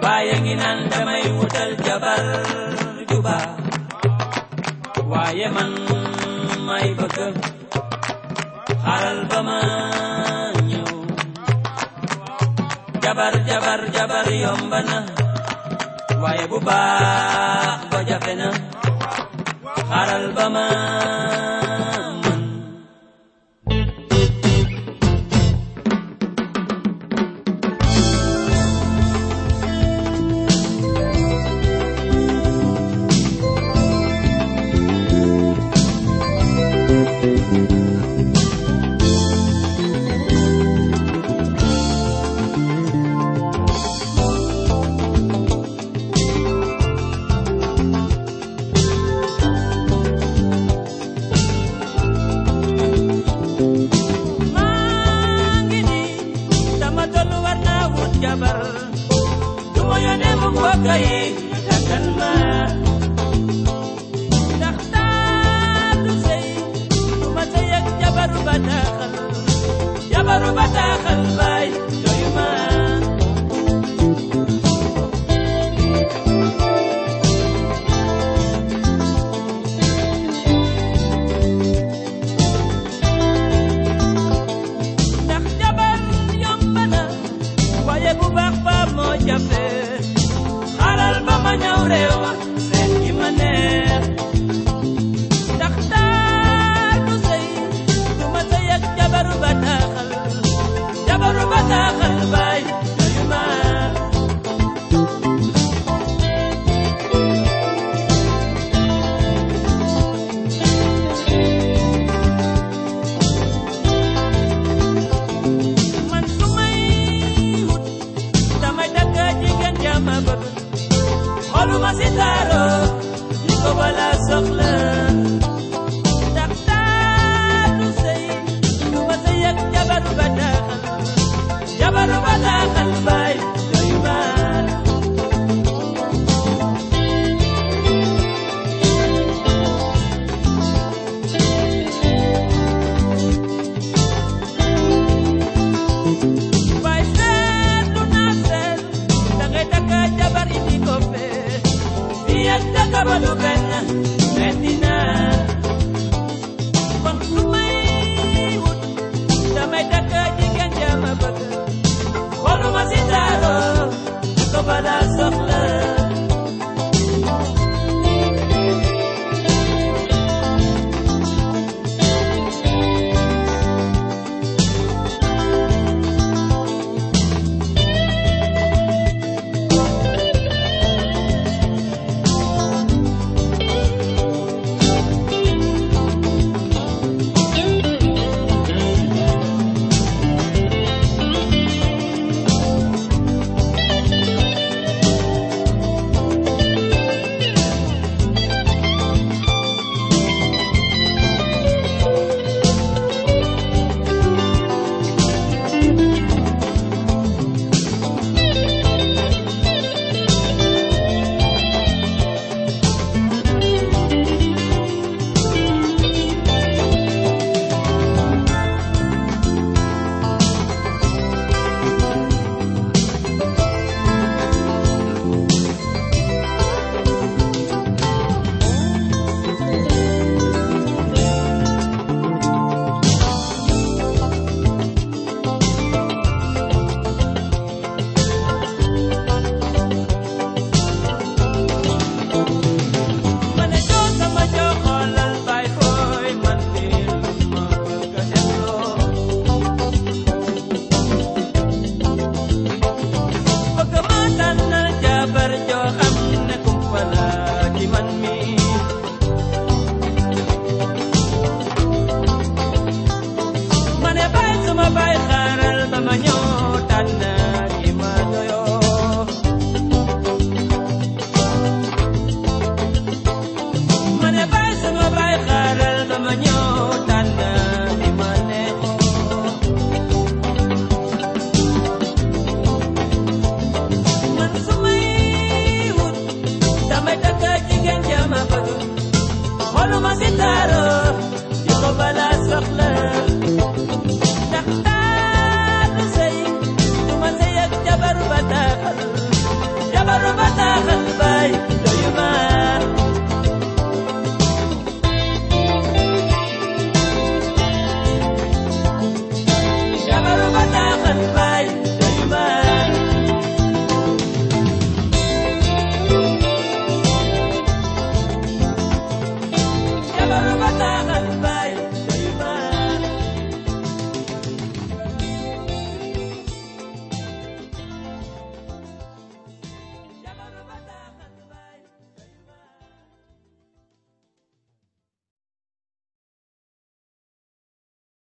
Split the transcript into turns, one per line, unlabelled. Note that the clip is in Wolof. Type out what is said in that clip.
waaye ngi naan damay wutal jabar ju baax waaye man may bëgg xaral ba ma ñëw jabar jabar jabar yomb na waaye bu baax ba jafe na xaral ba ma mën maa ngi nii dama tollu war naa wut jabar du ma yónnee mu mbokk yi ñu takkal ma ndax taalu sëy du ma sëy ak jabaru bataaxal jabaru bataaxal baay doyu ma ndax jabar yomb na waaye bu baax ba moo jafe xaaral ba ma ñëw réew seet ki ma neex ndax taatu sëy du ma sëy ak jabaru bataaxal jabaru bataaxal baay doyu ma man su may wut damay takk jigéen jàmm bëgg xooluma si taaro yi ko bala soxla ndax taatu sëy du ma sëy ak jabaru bataaxal jabaru bataaxal baay doyu ma Baay seetlu naa seet dangay takk jabar indi ko fee fii ak takk ba du benn